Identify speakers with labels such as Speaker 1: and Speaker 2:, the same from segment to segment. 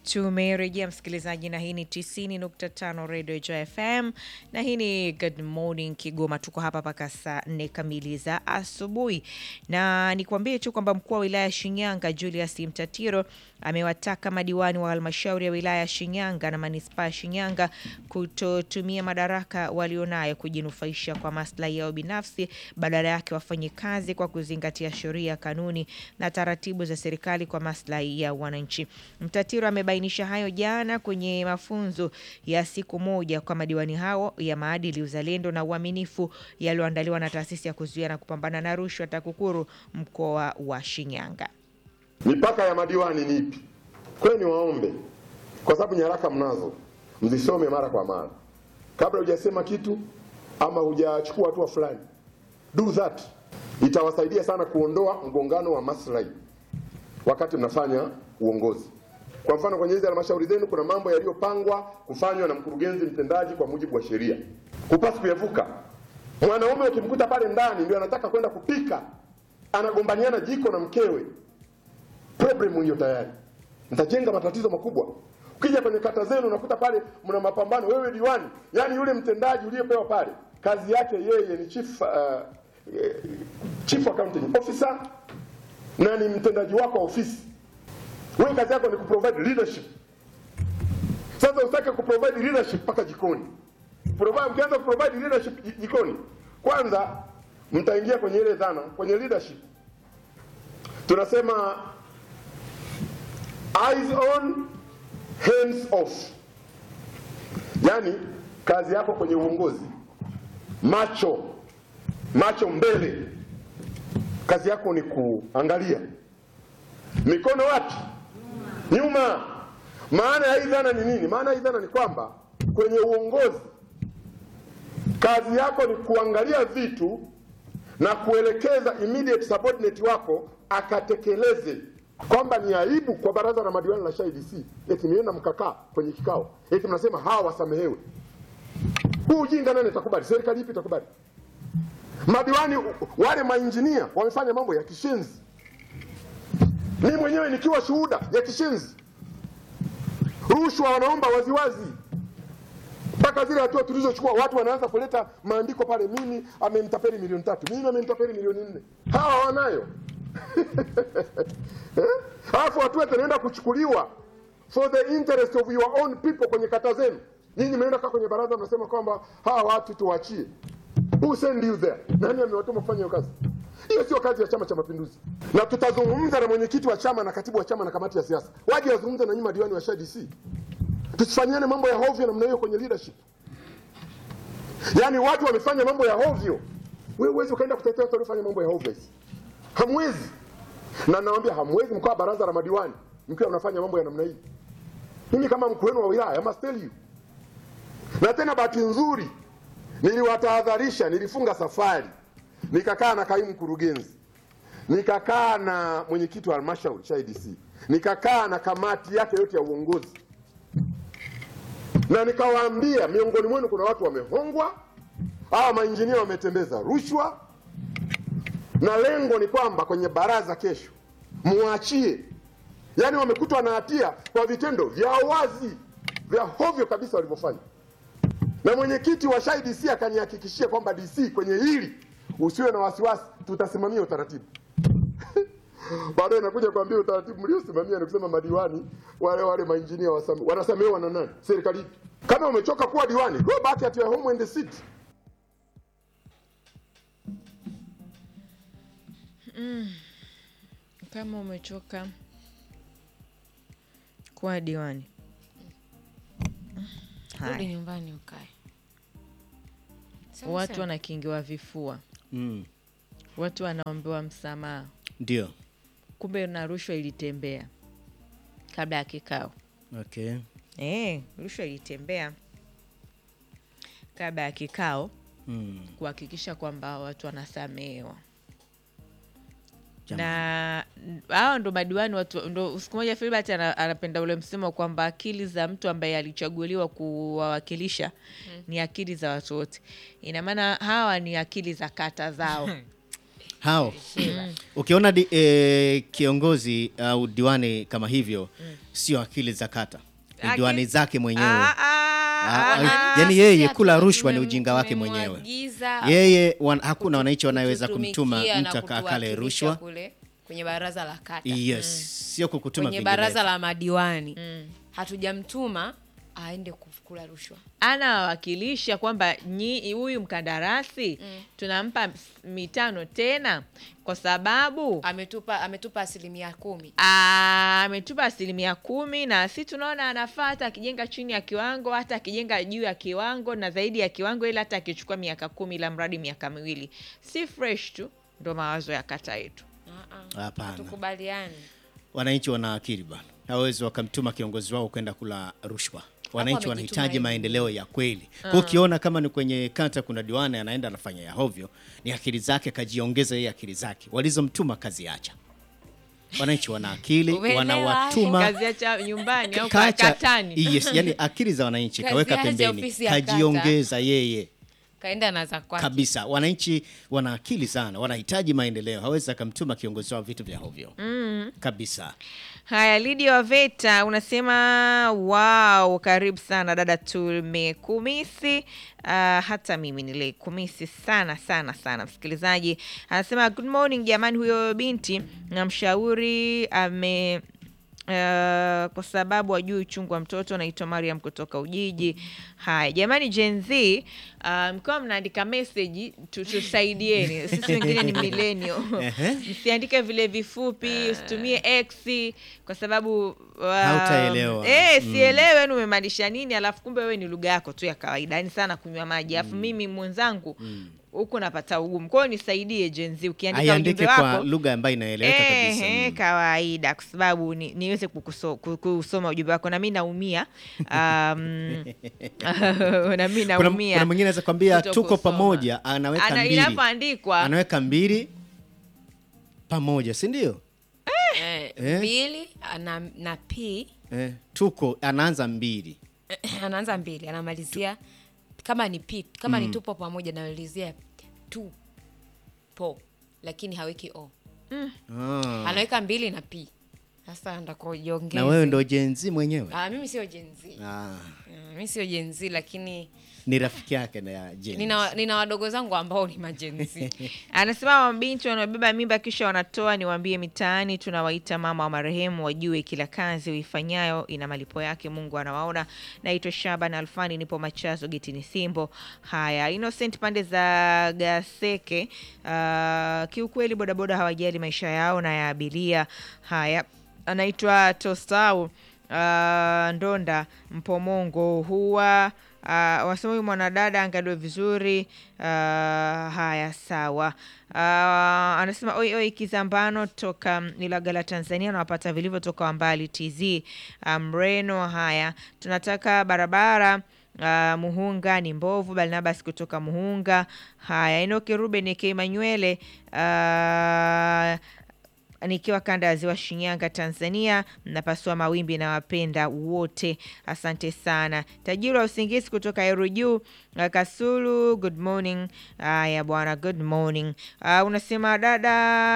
Speaker 1: Tumerejea msikilizaji, na hii ni 90.5 Radio Joy FM na hii ni Good Morning Kigoma. Tuko hapa mpaka saa nne kamili za asubuhi, na nikwambie tu kwamba mkuu wa wilaya ya Shinyanga Julius Mtatiro amewataka madiwani wa halmashauri ya wilaya ya Shinyanga na manispaa ya Shinyanga kutotumia madaraka walionayo kujinufaisha kwa maslahi yao binafsi, badala yake wafanye kazi kwa kuzingatia sheria, kanuni na taratibu za serikali kwa maslahi ya wananchi. Mtatiro amebainisha hayo jana kwenye mafunzo ya siku moja kwa madiwani hao ya maadili, uzalendo na uaminifu yaliyoandaliwa na taasisi ya kuzuia na kupambana na rushwa TAKUKURU mkoa wa Shinyanga.
Speaker 2: Mipaka ya madiwani ni ipi? Kwani niwaombe, kwa sababu nyaraka mnazo, mzisome mara kwa mara kabla hujasema kitu ama hujachukua hatua fulani. Do that, itawasaidia sana kuondoa mgongano wa maslahi wakati mnafanya uongozi. Kwa mfano, kwenye hizi halmashauri zenu kuna mambo yaliyopangwa kufanywa na mkurugenzi mtendaji kwa mujibu wa sheria, hupasi kuyavuka. Mwanaume ukimkuta pale ndani ndio anataka kwenda kupika, anagombaniana jiko na mkewe problem hiyo tayari mtajenga matatizo makubwa. Ukija kwenye kata zenu unakuta pale mna mapambano, wewe diwani, yani yule mtendaji uliyepewa pale kazi yake yeye ni chief, uh, eh, chief accounting officer na ni mtendaji wako wa ofisi. Wewe kazi yako ni kuprovide leadership. Sasa usitake kuprovide leadership mpaka jikoni. Provide, mkianza kuprovide leadership ji- jikoni, kwanza mtaingia kwenye ile dhana, kwenye leadership tunasema eyes on hands off, yaani kazi yako kwenye uongozi, macho macho mbele. Kazi yako ni kuangalia, mikono wapi? Nyuma. Maana ya hii dhana ni nini? Maana ya hii dhana ni kwamba kwenye uongozi kazi yako ni kuangalia vitu na kuelekeza immediate subordinate wako akatekeleze, kwamba ni aibu kwa baraza la madiwani la SHIDC eti mlienda mkakaa kwenye kikao eti mnasema hawa wasamehewe. Huu ujinga nani itakubali? Serikali ipi itakubali? Madiwani wale mainjinia wamefanya mambo ya kishenzi, mimi mwenyewe nikiwa shuhuda ya kishenzi. Rushwa wanaomba waziwazi mpaka zile hatua tulizochukua, watu wanaanza kuleta maandiko pale, mimi amenitapeli milioni tatu, mimi amenitapeli milioni nne. Hawa wanayo Eh? alafu hatua zinaenda kuchukuliwa for the interest of your own people kwenye kata zenu. Nyinyi mnaenda kaa kwenye baraza, mnasema kwamba hawa watu tuwachie. Who send you there? Nani amewatuma kufanya hiyo kazi? Hiyo sio kazi ya Chama cha Mapinduzi, na tutazungumza na mwenyekiti wa chama na katibu wa chama na kamati ya siasa, waje wazungumze na nyinyi madiwani wa SHDC. Tusifanyiane mambo ya hovyo namna hiyo kwenye leadership. Yaani watu wamefanya mambo ya hovyo, wewe huwezi ukaenda kutetea watu waliofanya mambo ya hovyo. Hamwezi, na nawaambia hamwezi mkawa baraza la madiwani mkiwa mnafanya mambo ya namna hii. Mimi kama mkuu wenu wa wilaya, I must tell you. Na tena bahati nzuri niliwatahadharisha, nilifunga safari, nikakaa na kaimu mkurugenzi, nikakaa na mwenyekiti wa halmashauri SHDC, nikakaa na kamati yake yote ya uongozi na nikawaambia miongoni mwenu kuna watu wamehongwa, hawa mainjinia wametembeza rushwa, na lengo ni kwamba kwenye baraza kesho muachie, yaani wamekutwa na hatia kwa vitendo vya wazi vya hovyo kabisa walivyofanya. Na mwenyekiti wa SHI DC akanihakikishia kwamba DC, kwenye hili usiwe na wasiwasi, tutasimamia utaratibu. Baadaye nakuja kuambia utaratibu mliosimamia ni kusema madiwani wale wale mainjinia wasame, wanasamehewa na nani? Serikali ipi? Kama umechoka kuwa diwani, go back at your home and sit.
Speaker 1: Kama umechoka kuwa diwani,
Speaker 3: Rudi
Speaker 1: haya,
Speaker 3: nyumbani ukae. Sawa
Speaker 1: watu
Speaker 3: sawa.
Speaker 1: wanakingiwa vifua,
Speaker 4: Mm,
Speaker 1: watu wanaombewa msamaha,
Speaker 4: ndio.
Speaker 1: kumbe na rushwa ilitembea kabla ya kikao.
Speaker 4: Okay.
Speaker 1: Eh, rushwa ilitembea kabla ya kikao
Speaker 4: Mm,
Speaker 1: kuhakikisha kwamba watu wanasamehewa
Speaker 4: Jamani.
Speaker 1: na hao ndo madiwani watu ndo siku moja Filbert ana- anapenda ule msemo kwamba akili za mtu ambaye alichaguliwa kuwawakilisha ni akili za watu wote. Ina maana hawa ni akili za kata zao.
Speaker 3: hao ukiona di, eh, kiongozi au diwani kama hivyo sio akili za kata ni
Speaker 1: Aki-
Speaker 3: diwani zake mwenyewe
Speaker 1: Ah, ah,
Speaker 3: Ah,
Speaker 1: ah,
Speaker 3: ah, yani yeye kula rushwa ni
Speaker 4: Tumem-
Speaker 3: ujinga wake mwenyewe
Speaker 4: tumemwagiza
Speaker 3: yeye wan, hakuna
Speaker 4: kutu-
Speaker 3: wananchi wanaweza
Speaker 4: kututumikia
Speaker 3: kumtuma
Speaker 4: na
Speaker 3: mtu aka- akale
Speaker 4: kutuwakilisha
Speaker 3: rushwa
Speaker 4: kule kwenye baraza la kata
Speaker 3: yes sio kukutuma
Speaker 4: kwenye
Speaker 3: vinginevyo.
Speaker 4: baraza la madiwani hatujamtuma aende kukula rushwa
Speaker 1: anawakilisha kwamba nyi- huyu mkandarasi tunampa ms- mitano tena kwa sababu
Speaker 4: ametupa ametupa asilimia kumi
Speaker 1: Ah, ametupa asilimia kumi na si tunaona anafaa hata akijenga chini ya kiwango hata akijenga juu ya kiwango na zaidi ya kiwango ili hata akichukua miaka kumi la mradi miaka miwili si fresh tu ndo mawazo ya kata yetu
Speaker 3: hapana
Speaker 4: tukubaliani
Speaker 3: wananchi wana akili bana hawezi wakamtuma kiongozi wao kwenda kula rushwa wananchi
Speaker 4: wamejituma
Speaker 3: wanahitaji
Speaker 4: wenyewe.
Speaker 3: maendeleo ya kweli kwa ukiona kama ni kwenye kata kuna diwani anaenda anafanya ya hovyo ni akili zake kajiongeza yeye akili zake walizomtuma kazi acha wananchi wana akili
Speaker 4: Umeelewa?
Speaker 3: wanawatuma
Speaker 1: kazi acha nyumbani au kwa
Speaker 3: kacha
Speaker 1: katani
Speaker 3: yes, yani akili za wananchi
Speaker 4: Kazi
Speaker 3: kaweka
Speaker 4: acha
Speaker 3: pembeni
Speaker 4: ofisi ya kata.
Speaker 3: kajiongeza yeye
Speaker 4: kaenda na za kwake
Speaker 3: kabisa wananchi wana akili sana wanahitaji maendeleo hawezi akamtuma kiongozi wao vitu vya hovyo kabisa
Speaker 1: Haya, Lidia Waveta unasema wow, karibu sana dada, tumekumisi. Uh, hata mimi nilikumisi sana sana sana. Msikilizaji anasema good morning jamani, huyo binti namshauri ame Uh, kwa sababu ajui uchungu wa mtoto. Naitwa Mariam kutoka Ujiji. Haya jamani, Gen Z uh, mkiwa mnaandika meseji tu- tusaidieni, sisi wengine ni millennial msiandike vile vifupi, usitumie X kwa sababu uh,
Speaker 3: Hautaelewa.
Speaker 1: eh, sielewe yani umemaanisha nini, alafu kumbe wewe ni lugha yako tu ya kawaida, yani sana kunywa maji, alafu mimi mwenzangu huku napata ugumu. Kwa hiyo nisaidie Gen Z, ukiandika ujumbe
Speaker 3: aiandike kwa
Speaker 1: wako
Speaker 3: lugha ambayo inaeleweka kabisa
Speaker 1: Eh, eh,
Speaker 3: Mm.
Speaker 1: kawaida kwa sababu ni, niweze kukuso, ku- kusoma ujumbe wako na mi naumia um, na mi
Speaker 3: kuna,
Speaker 1: naumia
Speaker 3: kuna mwingine anaweza kwambia
Speaker 1: kuto
Speaker 3: tuko
Speaker 1: kusoma.
Speaker 3: pamoja anaweka
Speaker 1: Ana-
Speaker 3: mbili
Speaker 1: inapoandikwa
Speaker 3: anaweka mbili pamoja si ndio
Speaker 4: eh,
Speaker 3: Eh?
Speaker 4: mbili ana, na p
Speaker 3: eh, tuko anaanza mbili
Speaker 4: anaanza mbili anamalizia kama ni p kama ni tupo pamoja namalizia tu po lakini haweki o
Speaker 3: ah.
Speaker 4: anaweka mbili na p sasa ndakojiongeze
Speaker 3: na wewe ndo jenzi mwenyewe
Speaker 4: ah, mimi sio jenzi
Speaker 3: ah.
Speaker 4: mi sio jenzi lakini
Speaker 3: ni rafiki yake na ya Gen Z.
Speaker 4: nina, nina wadogo zangu ambao ni majenzi
Speaker 1: anasema mabinti wanaobeba mimba kisha wanatoa, niwaambie mitaani tunawaita mama wa marehemu, wajue kila kazi uifanyayo ina malipo yake, Mungu anawaona. Naitwa Shaban Alfani, nipo Machazo Getini Simbo. Haya, Innocent pande za Gaseke. Uh, kiukweli bodaboda hawajali maisha yao na ya abiria. Haya, anaitwa Tostau uh, Ndonda Mpomongo huwa uh, wasema huyu mwanadada angaliwe vizuri. Uh, haya sawa. Uh, anasema oi oi, Kizambano toka Ilagala Tanzania, nawapata vilivyo toka Wambali TZ uh, Mreno. Haya, tunataka barabara Uh, Muhunga ni mbovu. Barnabas kutoka Muhunga. Haya, Enoki Ruben K Manywele uh, nikiwa kanda ya ziwa Shinyanga, Tanzania. Mnapasua mawimbi na wapenda wote, asante sana. Tajiri wa usingizi kutoka Heru Juu, uh, Kasulu, good morning. Haya bwana, good morning. Uh, unasema dada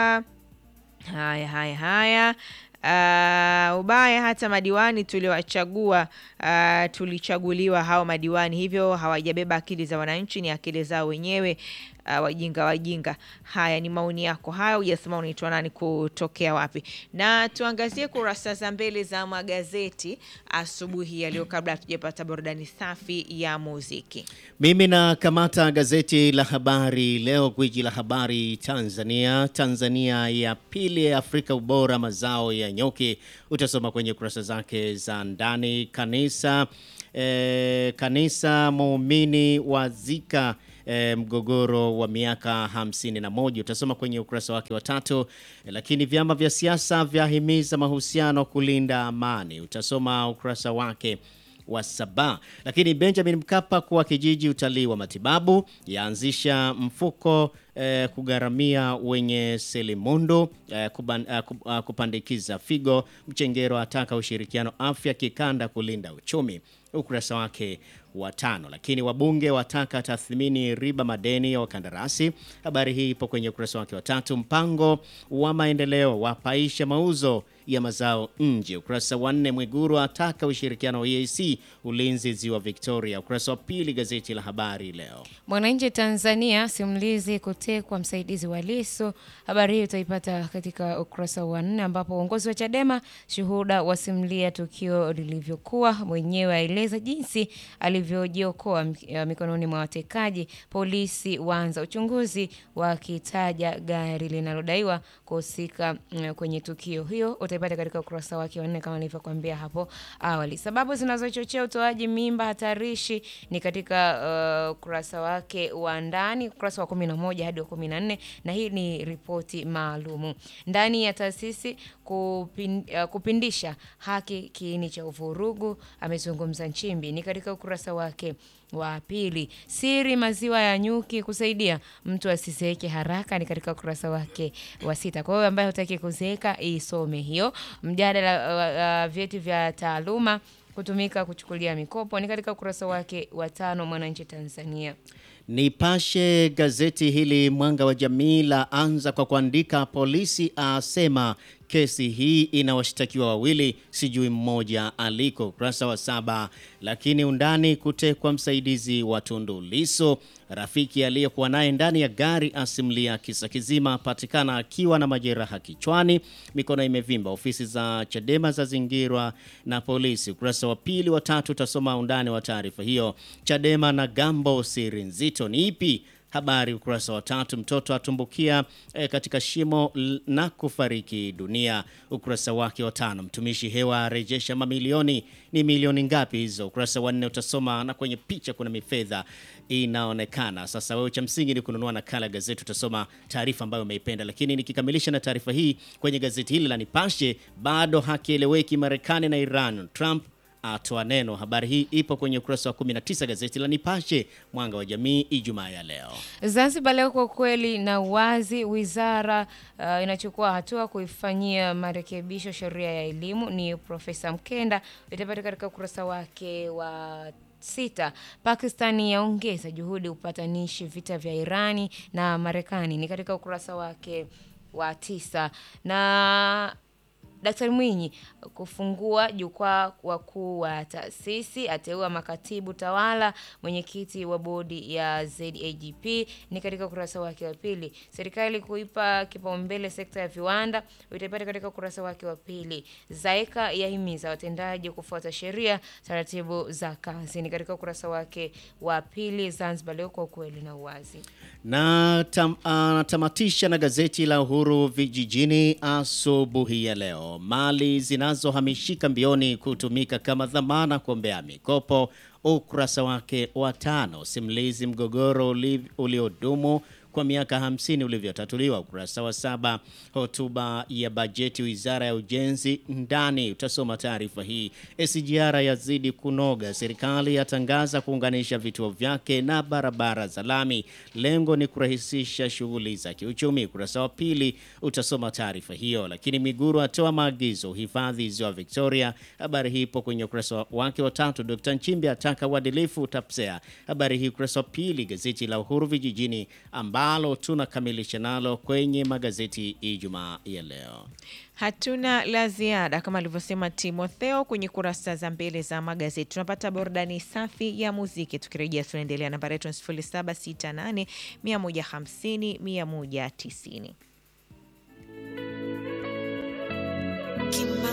Speaker 1: Haya, haya, haya. Uh, ubaya hata madiwani tuliowachagua, uh, tulichaguliwa hao madiwani, hivyo hawajabeba akili za wananchi, ni akili zao wenyewe. Uh, wajinga wajinga. Haya ni maoni yako hayo, hujasema unaitwa nani, kutokea wapi. Na tuangazie kurasa za mbele za magazeti asubuhi ya leo, kabla hatujapata burudani safi ya muziki.
Speaker 3: Mimi nakamata gazeti la Habari Leo, gwiji la habari Tanzania. Tanzania ya pili ya Afrika ubora mazao ya nyuki, utasoma kwenye kurasa zake za ndani. Kanisa eh, kanisa muumini wazika eh, mgogoro wa miaka hamsini na moja utasoma kwenye ukurasa wake wa tatu. Eh, lakini vyama vya siasa vyahimiza mahusiano kulinda amani, utasoma ukurasa wake wa saba. Lakini Benjamin Mkapa kuwa kijiji utalii wa matibabu yaanzisha mfuko eh, kugharamia wenye selimundu eh, kuban, eh, kup- ah, kupandikiza figo. Mchengero ataka ushirikiano afya kikanda kulinda uchumi, ukurasa wake wa tano. Lakini wabunge wataka tathmini riba madeni ya wakandarasi. Habari hii ipo kwenye ukurasa wake wa tatu. Mpango wa maendeleo wapaisha mauzo ya mazao nje. Ukurasa wa nne. Mwiguru ataka ushirikiano wa EAC ulinzi ziwa Victoria. Ukurasa wa pili gazeti la Habari Leo.
Speaker 4: Mwananchi Tanzania, simulizi kutekwa msaidizi wa Lissu. Habari hii utaipata katika ukurasa wa nne, ambapo uongozi wa Chadema shuhuda wasimulia tukio lilivyokuwa, mwenyewe aeleza jinsi alivyojiokoa mik- mikononi mwa watekaji. Polisi waanza uchunguzi wakitaja gari linalodaiwa kuhusika mm, kwenye tukio hiyo. Utaipata katika ukurasa wake wa nne kama nilivyokuambia hapo awali. Sababu zinazochochea utoaji mimba hatarishi ni katika uh, ukurasa wake wa ndani, ukurasa wa kumi na moja hadi wa kumi na nne na hii ni ripoti maalumu ndani ya taasisi kupin, uh, kupindisha haki kiini cha uvurugu, amezungumza Nchimbi, ni katika ukurasa wake wa pili. Siri maziwa ya nyuki kusaidia mtu asizeeke haraka ni katika ukurasa wake wa sita. Kwa hiyo ambaye hutaki kuzeeka isome hiyo. Mjadala wa uh, vyeti vya taaluma kutumika kuchukulia mikopo ni katika ukurasa wake wa tano. Mwananchi Tanzania.
Speaker 3: Nipashe gazeti hili Mwanga wa Jamii la anza kwa kuandika polisi asema kesi hii ina washtakiwa wawili, sijui mmoja aliko, ukurasa wa saba. Lakini undani kutekwa msaidizi wa Tundu Lissu, rafiki aliyekuwa naye ndani ya gari asimulia kisa kizima, patikana akiwa na majeraha kichwani, mikono imevimba, ofisi za Chadema zazingirwa na polisi. Ukurasa wa pili wa tatu utasoma undani wa taarifa hiyo. Chadema na Gambo, siri nzito ni ipi? Habari ukurasa wa tatu. Mtoto atumbukia eh, katika shimo l- na kufariki dunia. Ukurasa wake wa tano. Mtumishi hewa arejesha mamilioni. Ni milioni ngapi hizo? Ukurasa wa nne utasoma, na kwenye picha kuna mifedha inaonekana. Sasa wewe cha msingi ni kununua nakala ya gazeti, utasoma taarifa ambayo umeipenda. Lakini nikikamilisha na taarifa hii kwenye gazeti hili la Nipashe, bado hakieleweki Marekani na Iran. Trump atoa neno. Habari hii ipo kwenye ukurasa wa 19 gazeti la Nipashe Mwanga wa Jamii Ijumaa ya leo.
Speaker 4: Zanzibar leo kwa ukweli na uwazi, wizara uh, inachukua hatua kuifanyia marekebisho sheria ya elimu. Ni Profesa Mkenda, itapata katika ukurasa wake wa sita. Pakistani yaongeza juhudi upatanishi vita vya Irani na Marekani, ni katika ukurasa wake wa tisa na Daktari Mwinyi kufungua jukwaa wakuu wa taasisi, ateua makatibu tawala, mwenyekiti wa bodi ya ZAGP ni katika ukurasa wake wa pili. Serikali kuipa kipaumbele sekta ya viwanda, utaipata katika ukurasa wake wa pili. Zaeka yahimiza watendaji kufuata sheria, taratibu za kazi ni katika ukurasa wake wa pili. Zanzibar Leo kwa ukweli na uwazi.
Speaker 3: Na tam, anatamatisha na gazeti la Uhuru Vijijini asubuhi ya leo. Mali zinazohamishika mbioni kutumika kama dhamana kuombea mikopo, ukurasa wake wa tano. Simulizi mgogoro uli- uliodumu kwa miaka 50 ulivyotatuliwa, ukurasa wa saba. Hotuba ya bajeti wizara ya ujenzi ndani, utasoma taarifa hii. SGR yazidi kunoga, serikali yatangaza kuunganisha vituo vyake na barabara za lami, lengo ni kurahisisha shughuli za kiuchumi. Ukurasa wa pili utasoma taarifa hiyo. Lakini Miguru atoa maagizo uhifadhi ziwa Victoria, habari hii ipo kwenye ukurasa wake wa tatu. Dr. Nchimbi ataka uadilifu TAPSEA, habari hii ukurasa wa pili. Gazeti la Uhuru Vijijini ambalo tunakamilisha nalo kwenye magazeti Ijumaa ya leo.
Speaker 1: Hatuna la ziada kama alivyosema Timotheo kwenye kurasa za mbele za magazeti. Tunapata burudani safi ya muziki, tukirejea tunaendelea. Nambari yetu ni 0768 150 190.
Speaker 5: Kim